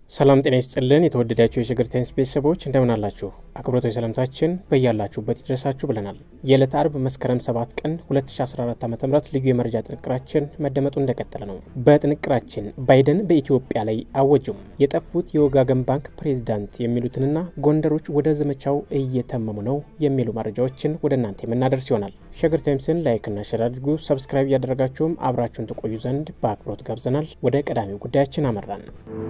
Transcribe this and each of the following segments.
ሰላም ጤና ይስጥልን። የተወደዳችሁ የሸገር ታይምስ ቤተሰቦች እንደምን አላችሁ? አክብሮታዊ ሰላምታችን በያላችሁበት ይድረሳችሁ ብለናል። የዕለት አርብ መስከረም 7 ቀን 2014 ዓ ም ልዩ የመረጃ ጥንቅራችን መደመጡ እንደቀጠለ ነው። በጥንቅራችን ባይደን በኢትዮጵያ ላይ አወጁም፣ የጠፉት የወጋገን ባንክ ፕሬዚዳንት የሚሉትንና ጎንደሮች ወደ ዘመቻው እየተመሙ ነው የሚሉ መረጃዎችን ወደ እናንተ የምናደርስ ይሆናል። ሸገር ታይምስን ላይክና ሸር አድርጉ። ሰብስክራይብ እያደረጋችሁም አብራችሁን ትቆዩ ዘንድ በአክብሮት ጋብዘናል። ወደ ቀዳሚው ጉዳያችን አመራን።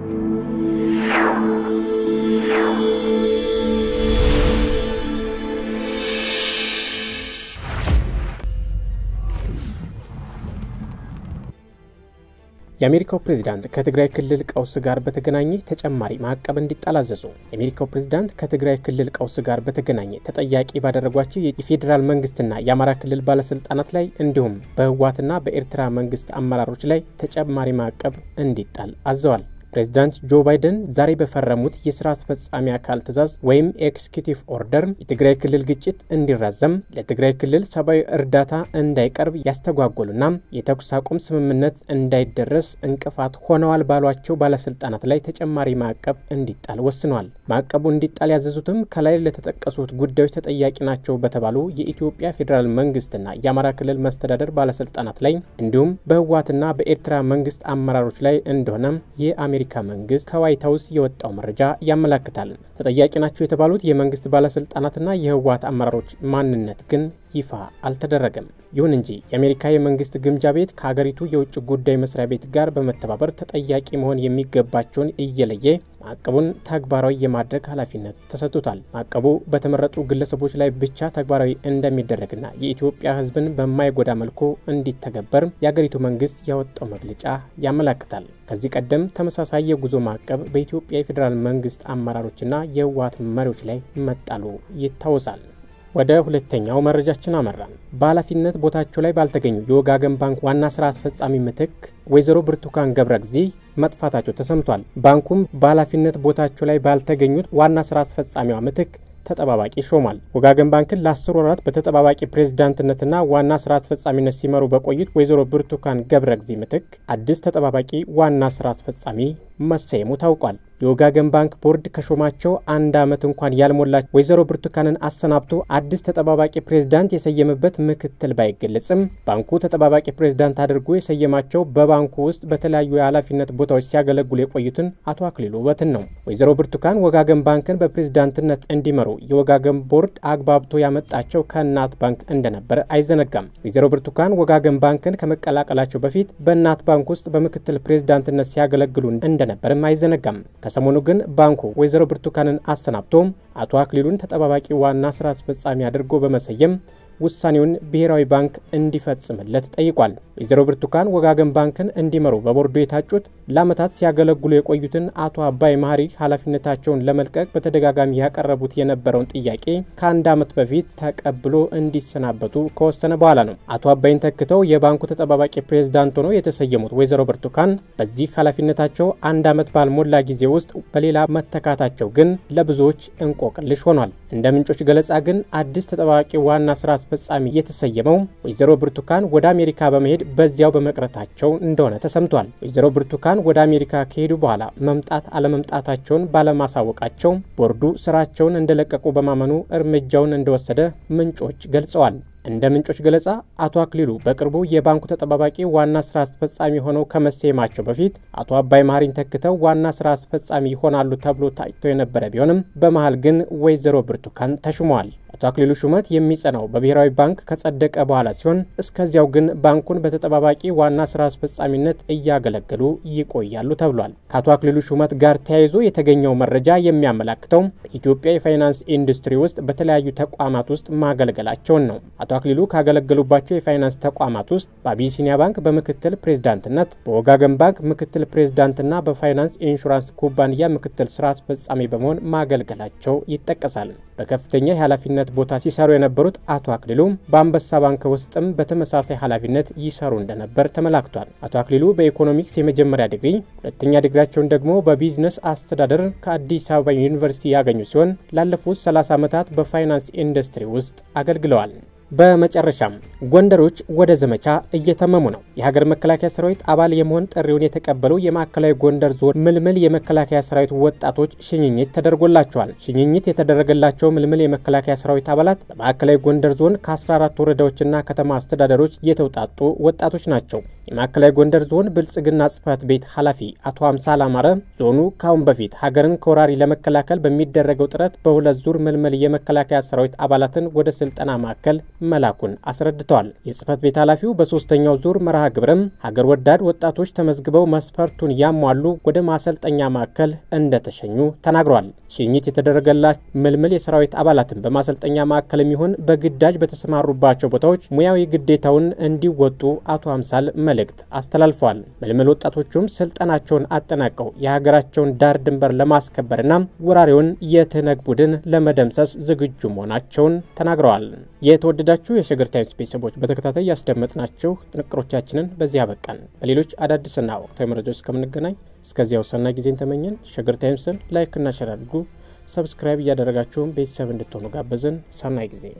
የአሜሪካው ፕሬዚዳንት ከትግራይ ክልል ቀውስ ጋር በተገናኘ ተጨማሪ ማዕቀብ እንዲጣል አዘዙ። የአሜሪካው ፕሬዚዳንት ከትግራይ ክልል ቀውስ ጋር በተገናኘ ተጠያቂ ባደረጓቸው የፌዴራል መንግስትና የአማራ ክልል ባለስልጣናት ላይ እንዲሁም በህወሓትና በኤርትራ መንግስት አመራሮች ላይ ተጨማሪ ማዕቀብ እንዲጣል አዘዋል። ፕሬዚዳንት ጆ ባይደን ዛሬ በፈረሙት የስራ አስፈጻሚ አካል ትዕዛዝ ወይም ኤክስኪዩቲቭ ኦርደር የትግራይ ክልል ግጭት እንዲራዘም፣ ለትግራይ ክልል ሰብአዊ እርዳታ እንዳይቀርብ ያስተጓጎሉና የተኩስ አቁም ስምምነት እንዳይደረስ እንቅፋት ሆነዋል ባሏቸው ባለስልጣናት ላይ ተጨማሪ ማዕቀብ እንዲጣል ወስነዋል። ማዕቀቡ እንዲጣል ያዘዙትም ከላይ ለተጠቀሱት ጉዳዮች ተጠያቂ ናቸው በተባሉ የኢትዮጵያ ፌዴራል መንግስትና የአማራ ክልል መስተዳደር ባለስልጣናት ላይ እንዲሁም በህወሓትና በኤርትራ መንግስት አመራሮች ላይ እንደሆነ የአሜ የአሜሪካ መንግስት ከዋይት ሀውስ የወጣው መረጃ ያመላክታል። ተጠያቂ ናቸው የተባሉት የመንግስት ባለስልጣናትና የህወሓት አመራሮች ማንነት ግን ይፋ አልተደረገም። ይሁን እንጂ የአሜሪካ የመንግስት ግምጃ ቤት ከሀገሪቱ የውጭ ጉዳይ መስሪያ ቤት ጋር በመተባበር ተጠያቂ መሆን የሚገባቸውን እየለየ ማዕቀቡን ተግባራዊ የማድረግ ኃላፊነት ተሰጥቶታል። ማዕቀቡ በተመረጡ ግለሰቦች ላይ ብቻ ተግባራዊ እንደሚደረግና የኢትዮጵያ ሕዝብን በማይጎዳ መልኩ እንዲተገበር የአገሪቱ መንግስት ያወጣው መግለጫ ያመላክታል። ከዚህ ቀደም ተመሳሳይ የጉዞ ማዕቀብ በኢትዮጵያ የፌዴራል መንግስት አመራሮችና የህወሓት መሪዎች ላይ መጣሉ ይታወሳል። ወደ ሁለተኛው መረጃችን አመራን። በኃላፊነት ቦታቸው ላይ ባልተገኙ የወጋገን ባንክ ዋና ስራ አስፈጻሚ ምትክ ወይዘሮ ብርቱካን ገብረጊዜ መጥፋታቸው ተሰምቷል። ባንኩም በኃላፊነት ቦታቸው ላይ ባልተገኙት ዋና ስራ አስፈጻሚዋ ምትክ ተጠባባቂ ሾሟል። ወጋገን ባንክን ለአስር ወራት በተጠባባቂ ፕሬዝዳንትነትና ዋና ስራ አስፈጻሚነት ሲመሩ በቆዩት ወይዘሮ ብርቱካን ገብረጊዜ ምትክ አዲስ ተጠባባቂ ዋና ስራ አስፈጻሚ መሰየሙ ታውቋል። የወጋገን ባንክ ቦርድ ከሾማቸው አንድ ዓመት እንኳን ያልሞላቸው ወይዘሮ ብርቱካንን አሰናብቶ አዲስ ተጠባባቂ ፕሬዝዳንት የሰየመበት ምክትል ባይገለጽም ባንኩ ተጠባባቂ ፕሬዝዳንት አድርጎ የሰየማቸው በባንኩ ውስጥ በተለያዩ የኃላፊነት ቦታዎች ሲያገለግሉ የቆዩትን አቶ አክሊሉ ውበትን ነው። ወይዘሮ ብርቱካን ወጋገን ባንክን በፕሬዝዳንትነት እንዲመሩ የወጋገን ቦርድ አግባብቶ ያመጣቸው ከእናት ባንክ እንደነበር አይዘነጋም። ወይዘሮ ብርቱካን ወጋገን ባንክን ከመቀላቀላቸው በፊት በእናት ባንክ ውስጥ በምክትል ፕሬዝዳንትነት ሲያገለግሉ እንደነበርም አይዘነጋም። ከሰሞኑ ግን ባንኩ ወይዘሮ ብርቱካንን አሰናብቶ አቶ አክሊሉን ተጠባባቂ ዋና ስራ አስፈጻሚ አድርጎ በመሰየም ውሳኔውን ብሔራዊ ባንክ እንዲፈጽምለት ጠይቋል። ወይዘሮ ብርቱካን ወጋገን ባንክን እንዲመሩ በቦርዱ የታጩት ለዓመታት ሲያገለግሉ የቆዩትን አቶ አባይ መሀሪ ኃላፊነታቸውን ለመልቀቅ በተደጋጋሚ ያቀረቡት የነበረውን ጥያቄ ከአንድ ዓመት በፊት ተቀብሎ እንዲሰናበቱ ከወሰነ በኋላ ነው። አቶ አባይን ተክተው የባንኩ ተጠባባቂ ፕሬዝዳንት ሆነው የተሰየሙት ወይዘሮ ብርቱካን በዚህ ኃላፊነታቸው አንድ ዓመት ባልሞላ ጊዜ ውስጥ በሌላ መተካታቸው ግን ለብዙዎች እንቆቅልሽ ሆኗል። እንደ ምንጮች ገለጻ ግን አዲስ ተጠባባቂ ዋና ስራ አስፈጻሚ የተሰየመው ወይዘሮ ብርቱካን ወደ አሜሪካ በመሄድ በዚያው በመቅረታቸው እንደሆነ ተሰምቷል። ወይዘሮ ብርቱካን ወደ አሜሪካ ከሄዱ በኋላ መምጣት አለመምጣታቸውን ባለማሳወቃቸው ቦርዱ ስራቸውን እንደለቀቁ በማመኑ እርምጃውን እንደወሰደ ምንጮች ገልጸዋል። እንደ ምንጮች ገለጻ አቶ አክሊሉ በቅርቡ የባንኩ ተጠባባቂ ዋና ስራ አስፈጻሚ ሆነው ከመሰየማቸው በፊት አቶ አባይ መሀሪን ተክተው ዋና ስራ አስፈጻሚ ይሆናሉ ተብሎ ታጭቶ የነበረ ቢሆንም በመሀል ግን ወይዘሮ ብርቱካን ተሹመዋል። አቶ አክሊሉ ሹመት የሚጸናው በብሔራዊ ባንክ ከጸደቀ በኋላ ሲሆን እስከዚያው ግን ባንኩን በተጠባባቂ ዋና ስራ አስፈጻሚነት እያገለገሉ ይቆያሉ ተብሏል። ከአቶ አክሊሉ ሹመት ጋር ተያይዞ የተገኘው መረጃ የሚያመላክተው በኢትዮጵያ የፋይናንስ ኢንዱስትሪ ውስጥ በተለያዩ ተቋማት ውስጥ ማገልገላቸውን ነው። አቶ አክሊሉ ካገለገሉባቸው የፋይናንስ ተቋማት ውስጥ በአቢሲኒያ ባንክ በምክትል ፕሬዝዳንትነት፣ በወጋገን ባንክ ምክትል ፕሬዝዳንትና በፋይናንስ ኢንሹራንስ ኩባንያ ምክትል ስራ አስፈጻሚ በመሆን ማገልገላቸው ይጠቀሳል። በከፍተኛ የኃላፊነት ቦታ ሲሰሩ የነበሩት አቶ አክሊሉ በአንበሳ ባንክ ውስጥም በተመሳሳይ ኃላፊነት ይሰሩ እንደነበር ተመላክቷል። አቶ አክሊሉ በኢኮኖሚክስ የመጀመሪያ ዲግሪ፣ ሁለተኛ ዲግሪያቸውን ደግሞ በቢዝነስ አስተዳደር ከአዲስ አበባ ዩኒቨርሲቲ ያገኙ ሲሆን ላለፉት 30 ዓመታት በፋይናንስ ኢንዱስትሪ ውስጥ አገልግለዋል። በመጨረሻም ጎንደሮች ወደ ዘመቻ እየተመሙ ነው። የሀገር መከላከያ ሰራዊት አባል የመሆን ጥሪውን የተቀበሉ የማዕከላዊ ጎንደር ዞን ምልምል የመከላከያ ሰራዊት ወጣቶች ሽኝኝት ተደርጎላቸዋል። ሽኝኝት የተደረገላቸው ምልምል የመከላከያ ሰራዊት አባላት በማዕከላዊ ጎንደር ዞን ከ14 ወረዳዎችና ከተማ አስተዳደሮች የተውጣጡ ወጣቶች ናቸው። የማዕከላዊ ጎንደር ዞን ብልጽግና ጽህፈት ቤት ኃላፊ አቶ አምሳል አማረ ዞኑ ከአሁን በፊት ሀገርን ከወራሪ ለመከላከል በሚደረገው ጥረት በሁለት ዙር ምልምል የመከላከያ ሰራዊት አባላትን ወደ ስልጠና ማዕከል መላኩን አስረድተዋል። የጽህፈት ቤት ኃላፊው በሶስተኛው ዙር መርሃ ግብርም ሀገር ወዳድ ወጣቶች ተመዝግበው መስፈርቱን ያሟሉ ወደ ማሰልጠኛ ማዕከል እንደተሸኙ ተናግረዋል። ሽኝት የተደረገላቸው ምልምል የሰራዊት አባላትን በማሰልጠኛ ማዕከል የሚሆን በግዳጅ በተሰማሩባቸው ቦታዎች ሙያዊ ግዴታውን እንዲወጡ አቶ አምሳል መልእክት አስተላልፈዋል። ምልምል ወጣቶቹም ስልጠናቸውን አጠናቀው የሀገራቸውን ዳር ድንበር ለማስከበርና ወራሪውን የትህነግ ቡድን ለመደምሰስ ዝግጁ መሆናቸውን ተናግረዋል። የተወደዳችሁ የሸገር ታይምስ ቤተሰቦች በተከታታይ ያስደመጥናችሁ ጥንቅሮቻችንን በዚህ አበቃን። በሌሎች አዳዲስና ወቅታዊ መረጃዎች እስከምንገናኝ እስከዚያው ሰናይ ጊዜን ተመኘን። ሸገር ታይምስን ላይክና ሸር አድርጉ። ሰብስክራይብ እያደረጋችሁን ቤተሰብ እንድትሆኑ ጋበዝን። ሰናይ ጊዜ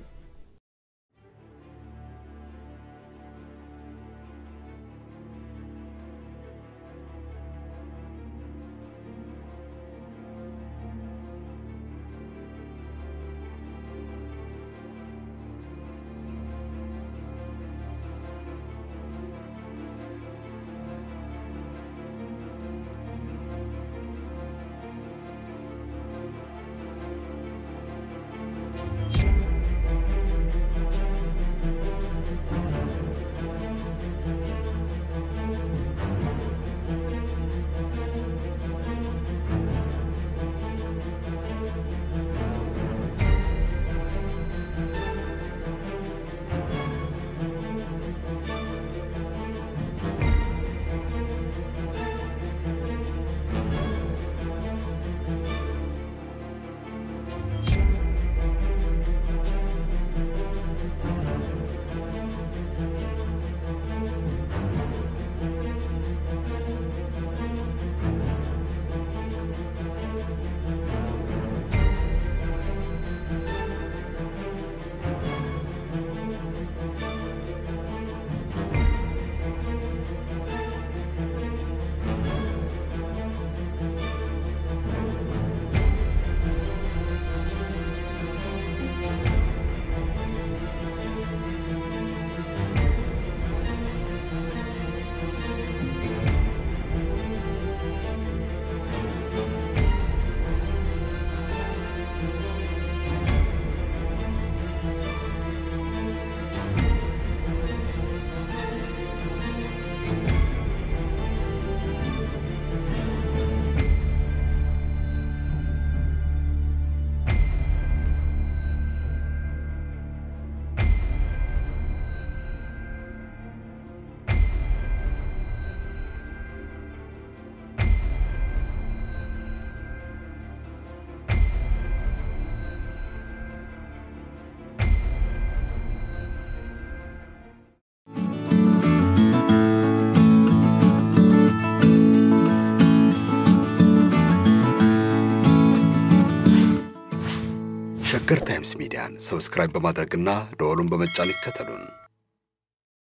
ሸገር ታይምስ ሚዲያን ሰብስክራይብ በማድረግና ደወሉን በመጫን ይከተሉን።